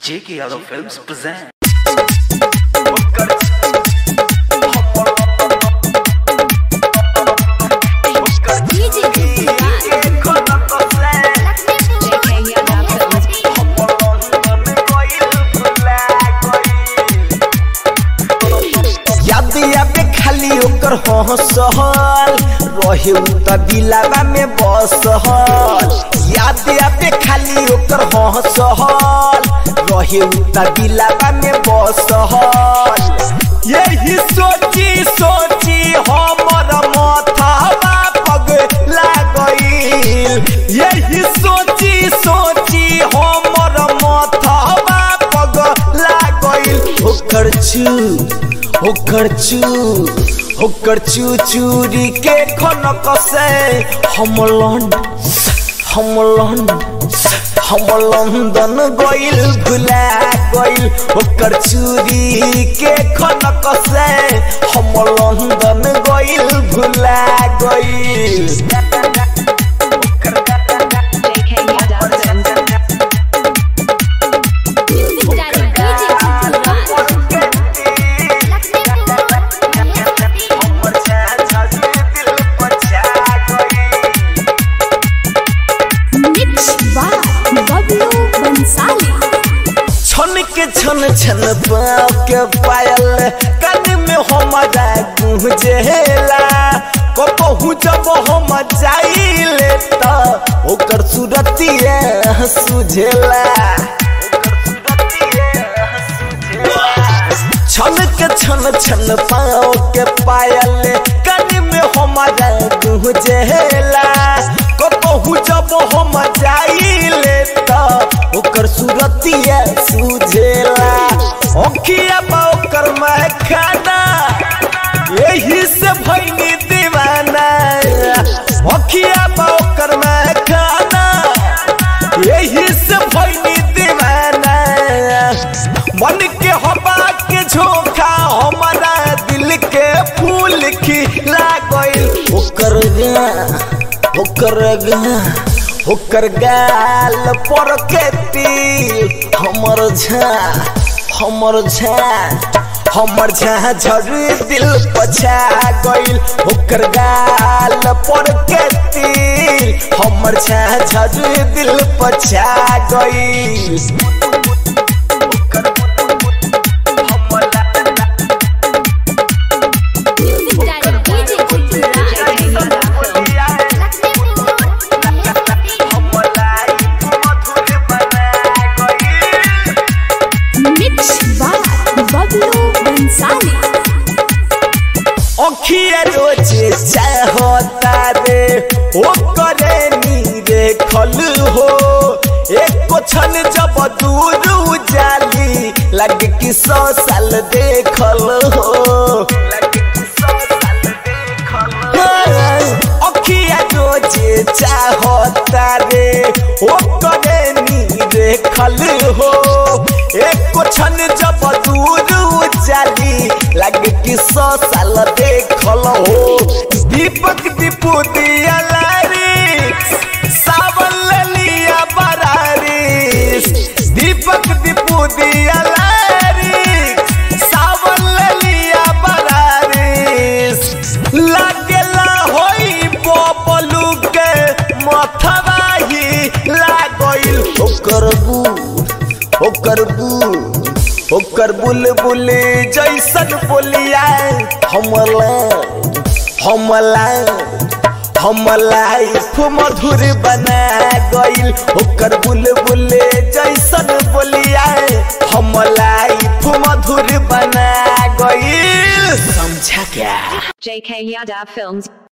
J.K. Yadav Films present. DJ JK Yadav Films. याद याद खाली ओकर हंसहल रहे उ त दिलावा में बसहल याद याद खाली ओकर हंसहल रहे उ त दिलावा में बसहल यही सोची सोची हमर माथावा पगला गईल यही सोची सोची हमर माथावा पगला गईल ओकर चू ओकर चू ओकर चू चूरी के खनक से हम लंड हम लंड हम लंदन गइल भुला गइल ओकर चूरी के खनक से हम लंदन गइल भुला गइल JK Yadav Films. छन के छन छन पाँव के पायल कान में हमारा गुंजेला कबहू जब हम जाइले त ओकर सूरतिया सुझेला छन के छन छन पाँव के पायल कान में हमारा गुंजेला कबहू जब हम जाइले त ओकर सूरतिया सुझेला ओखिया बा ओकर महखाना यही से भैनी दीवाना ओखिया बा ओकर महखाना यही से भैनी दीवाना मन के हवा के झोंका हमारा दिल के फूल खिला गइल ओकर गा ओकर गा ओकर गाल पर के तिल हमर झा हमर झा हमर झा झड़ दिल पछा गइल ओकर गाल पर के तिल हमर झा झड़ दिल पछा गइल JK Yadav Films. अखिया रोज चाहता रे ओ करे नीरे खल हो एक छन जब दूर उजाली लगे कि सौ साल देखल हो अखिया रोज चाहता रे ओ करे नीरे खल हो एक छन जब दूर उजाली लगे कि सौ साल देखल हो दीपक दीपू दिया लारी सावन लिया बरारी दीपक दीपू दिया लारी सावन लिया बरारी लागेला होई बबलू के मथवा ही लागइल ओकर बूढ़ ओकर बूढ़ ओकर बुलबुल जैसन बोलिया हमला हमला हमला मधुर बना गइल ओकर बुलबुल जैसन बोलिया हमला मधुर बना गइल समझा क्या JK Yadav Films.